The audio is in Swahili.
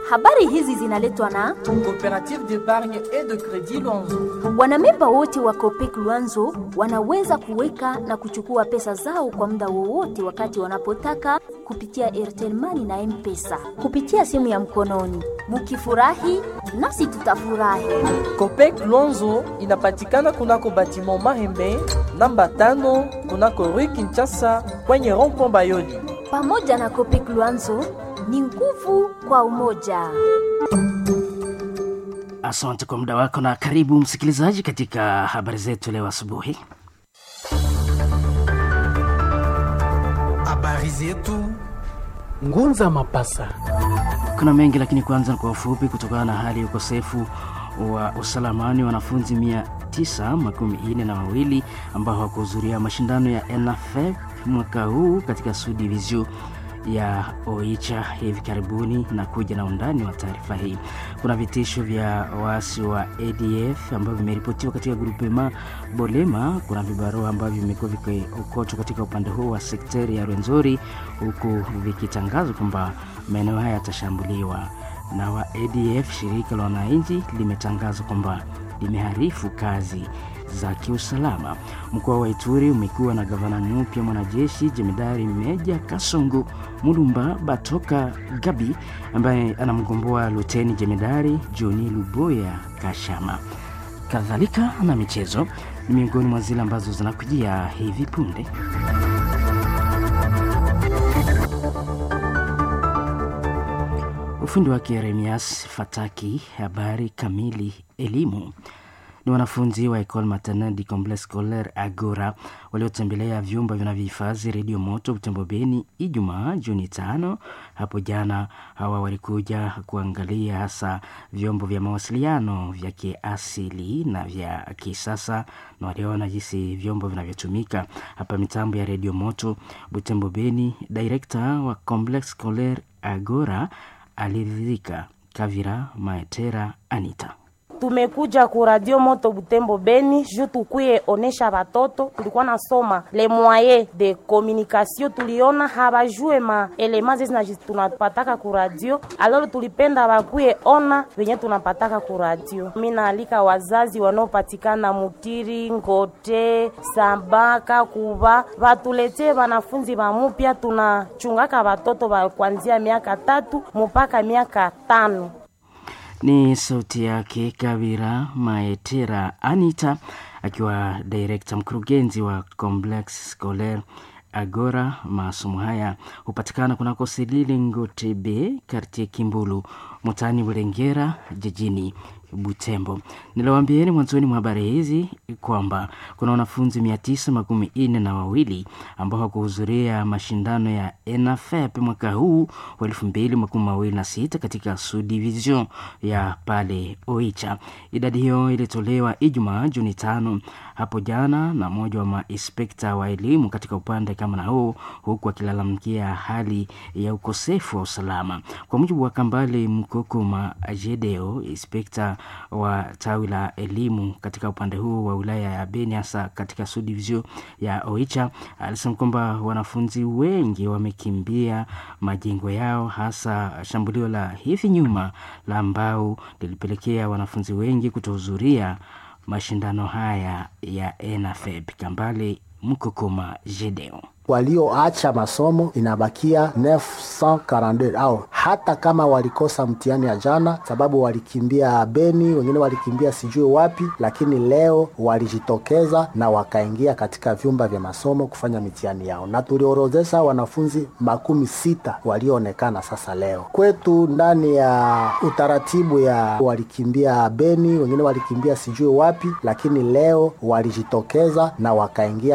Habari hizi zinaletwa na Coopérative d'épargne et de crédit Luanzo. wanamemba wote wa Copec Luanzo wanaweza kuweka na kuchukua pesa zao kwa muda wowote wakati wanapotaka kupitia Airtel Money na M-Pesa kupitia simu ya mkononi. Mukifurahi nasi tutafurahi. Copec Luanzo inapatikana kunako batiment Mahembe namba tano kunako Rue Kinshasa kwenye rond-point Bayoli. Pamoja na Copec Luanzo ni nguvu kwa umoja. Asante kwa muda wako na karibu msikilizaji katika habari zetu leo asubuhi. Habari zetu Ngunza Mapasa. Kuna mengi lakini kwanza kwa ufupi, kutokana na hali ya ukosefu wa usalamani, wanafunzi mia tisa makumi ine na wawili ambao hawakuhudhuria mashindano ya NFF mwaka huu katika Sud Division ya Oicha hivi karibuni na kuja na undani wa taarifa hii. Kuna vitisho vya waasi wa ADF ambavyo vimeripotiwa katika grupema Bolema. Kuna vibarua ambavyo vimekuwa vikiokochwa katika upande huu wa sekteri ya Rwenzori, huku vikitangazwa kwamba maeneo haya yatashambuliwa na wa ADF. Shirika la wananchi limetangaza kwamba limeharifu kazi za kiusalama. Mkoa wa Ituri umekuwa na gavana mpya mwanajeshi jemedari Meja Kasongo Mulumba Batoka Gabi ambaye anamgomboa luteni jemedari Joni Luboya Kashama. Kadhalika na michezo ni miongoni mwa zile ambazo zinakujia hivi punde. Ufundi wake Yeremias Fataki. Habari kamili. Elimu ni wanafunzi wa Ecole Maternelle du Complexe Scolaire Agora waliotembelea vyumba vinavyohifadhi redio moto Butembo Beni Ijumaa Juni tano. Hapo jana hawa walikuja kuangalia hasa vyombo vya mawasiliano vya kiasili na vya kisasa, na waliona jinsi vyombo vinavyotumika hapa mitambo ya redio moto Butembo Beni. Direkta wa Complexe Scolaire Agora aliridhika. Kavira Maetera Anita tumekuja ku radio moto Butembo Beni ju tukuye onesha batoto. Tulikuwa nasoma le moyen de communication, tuliona habajue ma elema zezi tunapataka ku radio, aloro tulipenda bakuye ona venye tunapataka ku radio. Mimi naalika wazazi wanaopatikana Mutiri, Ngote, Sambaka, Kuba batuletee wanafunzi bamupya. Tunachungaka batoto ba kuanzia miaka tatu mpaka miaka tano. Ni sauti yake Kabira Maetera Anita akiwa direkta mkurugenzi wa Complex Scolaire Agora. Masomo haya hupatikana kunako Selile Ngotebe, kartie Kimbulu, mtaani Bulengera, jijini Butembo. Niliwaambieni mwanzoni mwa habari hizi kwamba kuna wanafunzi mia tisa makumi nne na wawili ambao hawakuhudhuria mashindano ya ENAFEP mwaka huu wa elfu mbili makumi mawili na sita katika Sud Division ya pale Oicha. Idadi hiyo ilitolewa Ijumaa Juni tano hapo jana na mmoja wa mainspekta wa elimu katika upande kama na huu, huku akilalamikia hali ya ukosefu wa usalama. Kwa mujibu wa Kambale Mkokoma Jedeo, inspekta wa tawi la elimu katika upande huu wa wilaya ya Beni, hasa katika Sud Division ya Oicha, alisema kwamba wanafunzi wengi wamekimbia majengo yao, hasa shambulio la hivi nyuma la ambao lilipelekea wanafunzi wengi kutohudhuria mashindano haya ya ENAFEP. Kambale Mkokoma Jedeo walioacha masomo inabakia 942 au hata kama walikosa mtihani ya jana, sababu walikimbia Beni, wengine walikimbia sijui wapi, lakini leo walijitokeza na wakaingia katika vyumba vya masomo kufanya mitihani yao, na tuliorozesha wanafunzi makumi sita walioonekana sasa leo kwetu ndani ya utaratibu ya walikimbia Beni, wengine walikimbia sijui wapi, lakini leo walijitokeza na wakaingia